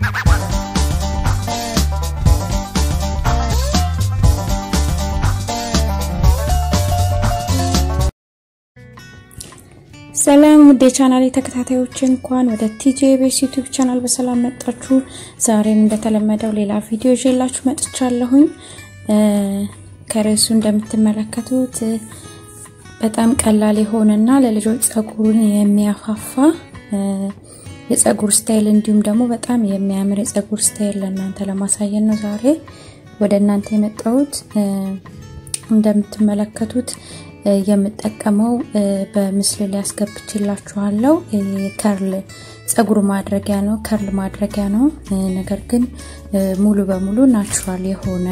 ሰላም ውድ የቻናል ተከታታዮች እንኳን ወደ ቲጄ ቤስ ዩቲዩብ ቻናል በሰላም መጣችሁ። ዛሬም እንደተለመደው ሌላ ቪዲዮ ይዤላችሁ መጥቻለሁኝ። ከርዕሱ እንደምትመለከቱት በጣም ቀላል የሆነና ለልጆች ጸጉሩን የሚያፋፋ የጸጉር ስታይል እንዲሁም ደግሞ በጣም የሚያምር የጸጉር ስታይል ለእናንተ ለማሳየት ነው ዛሬ ወደ እናንተ የመጣሁት። እንደምትመለከቱት የምጠቀመው በምስል ላይ ያስገብችላችኋለሁ። ከርል ጸጉር ማድረጊያ ነው፣ ከርል ማድረጊያ ነው። ነገር ግን ሙሉ በሙሉ ናቹራል የሆነ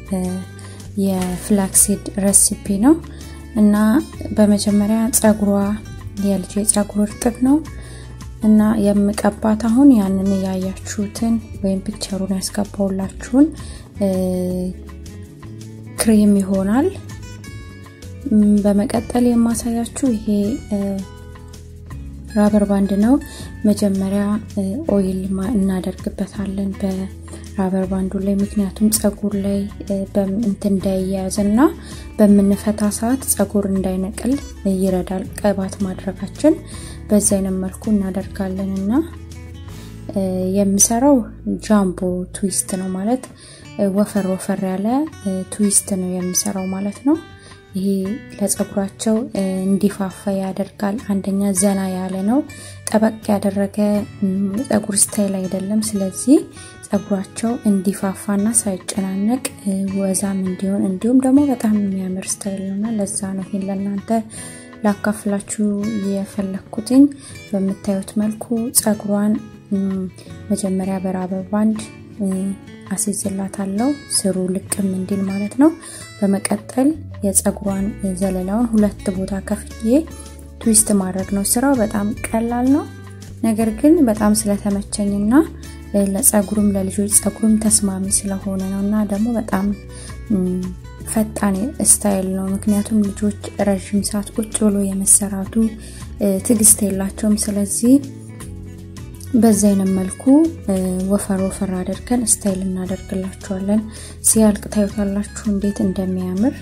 የፍላክሲድ ረሲፒ ነው እና በመጀመሪያ ጸጉሯ የልጅ ጸጉር እርጥብ ነው እና የምቀባት አሁን ያንን ያያችሁትን ወይም ፒክቸሩን ያስገባውላችሁን ክሬም ይሆናል። በመቀጠል የማሳያችሁ ይሄ ራበር ባንድ ነው። መጀመሪያ ኦይል እናደርግበታለን በራበር ባንዱ ላይ ምክንያቱም ጸጉር ላይ እንትን እንዳይያያዝ እና በምንፈታ ሰዓት ጸጉር እንዳይነቅል ይረዳል። ቅባት ማድረጋችን በዚህ አይነት መልኩ እናደርጋለን እና የምሰራው ጃምቦ ትዊስት ነው ማለት ወፈር ወፈር ያለ ትዊስት ነው የምሰራው ማለት ነው። ይሄ ለጸጉራቸው እንዲፋፋ ያደርጋል። አንደኛ ዘና ያለ ነው፣ ጠበቅ ያደረገ ጸጉር ስታይል አይደለም። ስለዚህ ጸጉራቸው እንዲፋፋና ሳይጨናነቅ ወዛም እንዲሆን እንዲሁም ደግሞ በጣም የሚያምር ስታይል ነውና ለዛ ነው ይሄን ለእናንተ ላካፍላችሁ የፈለግኩትኝ። በምታዩት መልኩ ጸጉሯን መጀመሪያ በራበር ባንድ አስይዝላታለሁ ስሩ ልቅም እንዲል ማለት ነው። በመቀጠል የጸጉሯን ዘለላውን ሁለት ቦታ ከፍዬ ትዊስት ማድረግ ነው። ስራው በጣም ቀላል ነው። ነገር ግን በጣም ስለተመቸኝና ለጸጉሩም ለልጆች ጸጉሩም ተስማሚ ስለሆነ ነው እና ደግሞ በጣም ፈጣን ስታይል ነው። ምክንያቱም ልጆች ረዥም ሰዓት ቁጭ ብሎ የመሰራቱ ትዕግስት የላቸውም። ስለዚህ በዚህ አይነት መልኩ ወፈር ወፈር አድርገን ስታይል እናደርግላችኋለን። ሲያልቅ ታዩታላችሁ እንዴት እንደሚያምር።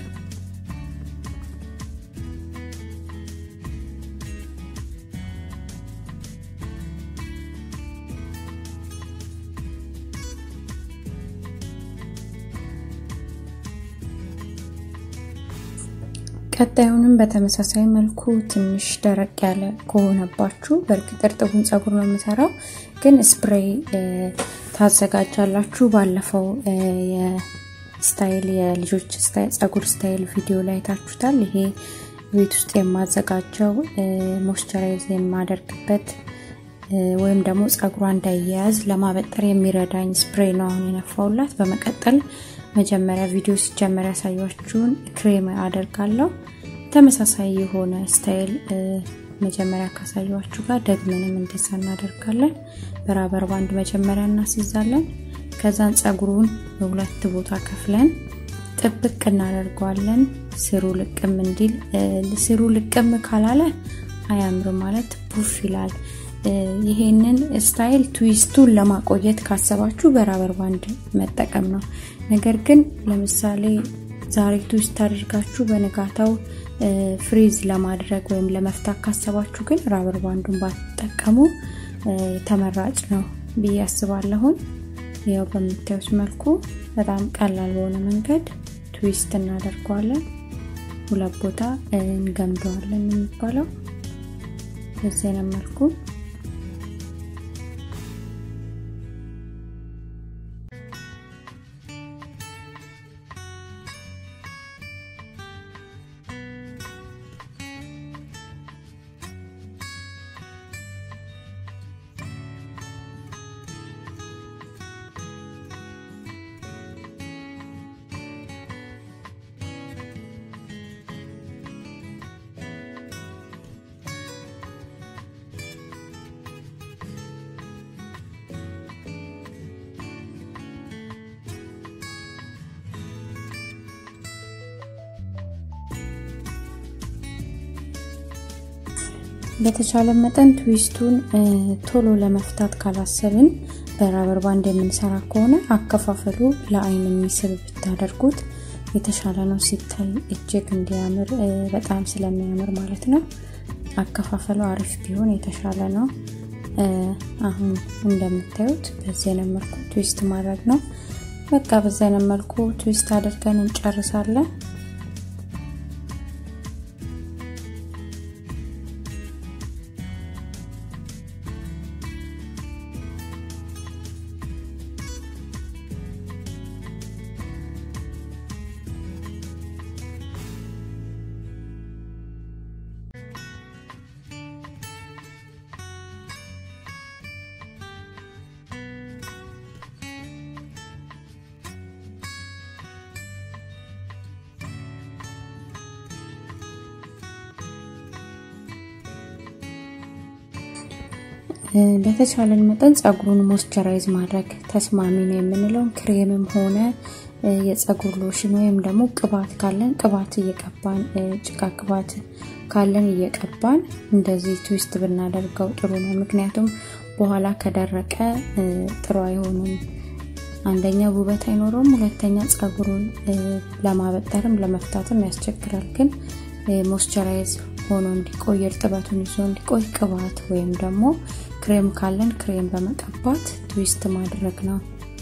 ቀጣዩንም በተመሳሳይ መልኩ ትንሽ ደረቅ ያለ ከሆነባችሁ በእርግጥ እርጥቡን ጸጉር ነው የምሰራው፣ ግን ስፕሬይ ታዘጋጃላችሁ። ባለፈው የስታይል የልጆች ጸጉር ስታይል ቪዲዮ ላይ ታችሁታል። ይሄ ቤት ውስጥ የማዘጋጀው ሞይስቸራይዝ የማደርግበት ወይም ደግሞ ጸጉሯ እንዳያያዝ ለማበጠር የሚረዳኝ ስፕሬይ ነው አሁን የነፋውላት። በመቀጠል መጀመሪያ ቪዲዮ ሲጀመር ያሳያችሁን ክሬም አደርጋለሁ። ተመሳሳይ የሆነ ስታይል መጀመሪያ ካሳያችሁ ጋር ደግመንም እንደዛ እናደርጋለን። በራበር ባንድ መጀመሪያ እናስይዛለን። ከዛን ጸጉሩን በሁለት ቦታ ከፍለን ጥብቅ እናደርገዋለን። ስሩ ልቅም እንዲል ስሩ ልቅም ካላለ አያምር ማለት ፑፍ ይላል። ይሄንን ስታይል ትዊስቱን ለማቆየት ካሰባችሁ በራበር ባንድ መጠቀም ነው። ነገር ግን ለምሳሌ ዛሬ ትዊስት አድርጋችሁ በንጋታው ፍሪዝ ለማድረግ ወይም ለመፍታት ካሰባችሁ ግን ራበር ባንዱን ባትጠቀሙ ተመራጭ ነው ብዬ አስባለሁን። ያው በምታዩት መልኩ በጣም ቀላል በሆነ መንገድ ትዊስት እናደርገዋለን። ሁለት ቦታ እንገምደዋለን የሚባለው በዚህ አይነት መልኩ በተቻለ መጠን ትዊስቱን ቶሎ ለመፍታት ካላሰብን በራበር ባንድ የምንሰራ ከሆነ አከፋፈሉ ለአይን የሚስብ ብታደርጉት የተሻለ ነው። ሲታይ እጅግ እንዲያምር በጣም ስለሚያምር ማለት ነው። አከፋፈሉ አሪፍ ቢሆን የተሻለ ነው። አሁን እንደምታዩት በዚህ አይነት መልኩ ትዊስት ማድረግ ነው። በቃ በዚህ አይነት መልኩ ትዊስት አድርገን እንጨርሳለን። በተቻለን መጠን ጸጉሩን ሞስቸራይዝ ማድረግ ተስማሚ ነው የምንለውን ክሬምም ሆነ የጸጉር ሎሽን ወይም ደግሞ ቅባት ካለን ቅባት እየቀባን ጭቃ ቅባት ካለን እየቀባን እንደዚህ ትዊስት ብናደርገው ጥሩ ነው። ምክንያቱም በኋላ ከደረቀ ጥሩ አይሆንም። አንደኛ ውበት አይኖረውም፣ ሁለተኛ ጸጉሩን ለማበጠርም ለመፍታትም ያስቸግራል። ግን ሞስቸራይዝ ሆኖ እንዲቆይ እርጥበቱን ይዞ እንዲቆይ ቅባት ወይም ደግሞ ክሬም ካለን ክሬም በመቀባት ትዊስት ማድረግ ነው።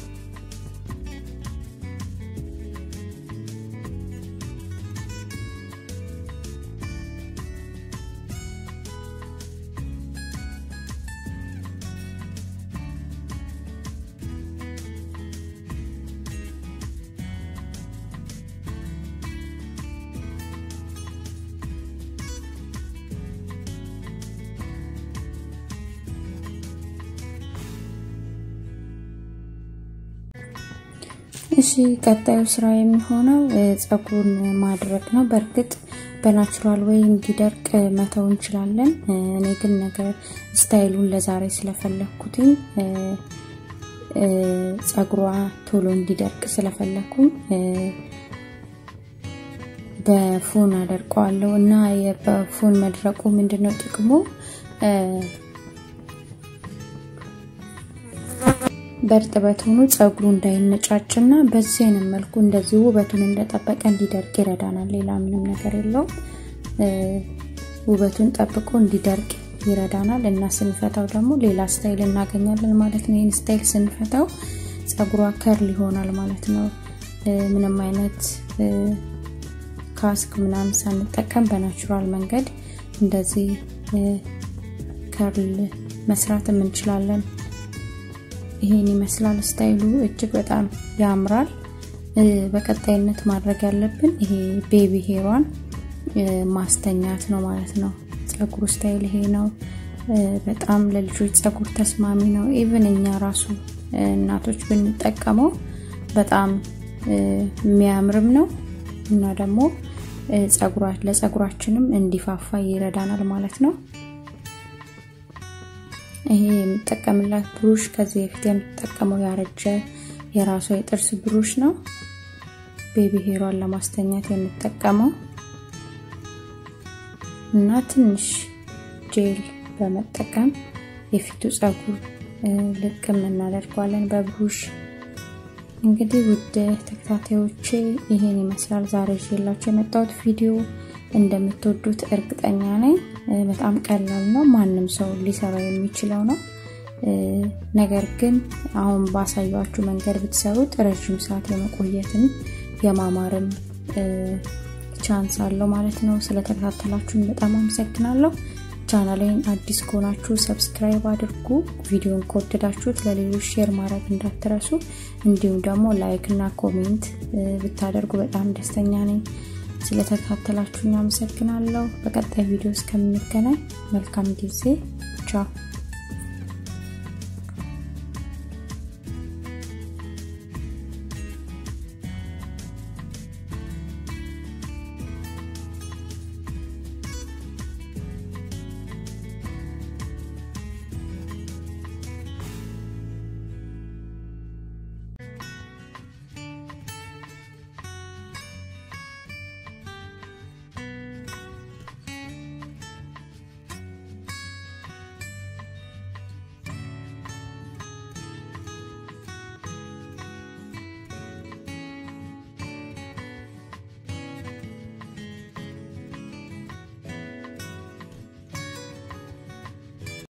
እሺ ቀጣዩ ስራ የሚሆነው ጸጉሩን ማድረግ ነው። በእርግጥ በናቹራል ወይ እንዲደርቅ መተው እንችላለን። እኔ ግን ነገር ስታይሉን ለዛሬ ስለፈለግኩትኝ ጸጉሯ ቶሎ እንዲደርቅ ስለፈለግኩኝ በፎን አደርቀዋለሁ እና በፎን መድረቁ ምንድነው ጥቅሙ? በእርጥበት ሆኖ ጸጉሩ እንዳይነጫጭና በዚህ አይነት መልኩ እንደዚህ ውበቱን እንደጠበቀ እንዲደርቅ ይረዳናል። ሌላ ምንም ነገር የለውም። ውበቱን ጠብቆ እንዲደርቅ ይረዳናል እና ስንፈታው ደግሞ ሌላ ስታይል እናገኛለን ማለት ነው። ይህን ስታይል ስንፈታው ጸጉሯ ከርል ይሆናል ማለት ነው። ምንም አይነት ካስክ ምናምን ሳንጠቀም በናቹራል መንገድ እንደዚህ ከርል መስራትም እንችላለን። ይሄን ይመስላል ስታይሉ እጅግ በጣም ያምራል። በቀጣይነት ማድረግ ያለብን ይሄ ቤቢ ሄሯን ማስተኛት ነው ማለት ነው። ጸጉሩ ስታይል ይሄ ነው። በጣም ለልጆች ጸጉር ተስማሚ ነው። ኢቭን እኛ ራሱ እናቶች ብንጠቀመው በጣም የሚያምርም ነው እና ደግሞ ለጸጉራችንም እንዲፋፋ ይረዳናል ማለት ነው። ይሄ የምጠቀምላት ብሩሽ ከዚህ በፊት የምትጠቀመው ያረጀ የራሷ የጥርስ ብሩሽ ነው። ቤቢ ሄሯን ለማስተኛት የምጠቀመው እና ትንሽ ጄል በመጠቀም የፊቱ ጸጉር ልቅም እናደርገዋለን በብሩሽ። እንግዲህ ውድ ተከታታዮቼ ይሄን ይመስላል ዛሬ ይዤላችሁ የመጣሁት ቪዲዮ። እንደምትወዱት እርግጠኛ ነኝ። በጣም ቀላል ነው፣ ማንም ሰው ሊሰራው የሚችለው ነው። ነገር ግን አሁን ባሳያችሁ መንገድ ብትሰሩት ረዥም ሰዓት የመቆየትን የማማርም ቻንስ አለው ማለት ነው። ስለተከታተላችሁን በጣም አመሰግናለሁ። ቻናሌን አዲስ ከሆናችሁ ሰብስክራይብ አድርጉ። ቪዲዮን ከወደዳችሁት ለሌሎች ሼር ማድረግ እንዳትረሱ። እንዲሁም ደግሞ ላይክ እና ኮሜንት ብታደርጉ በጣም ደስተኛ ነኝ። ስለተከታተላችሁኝ አመሰግናለሁ። በቀጣይ ቪዲዮ እስከምንገናኝ መልካም ጊዜ። ቻው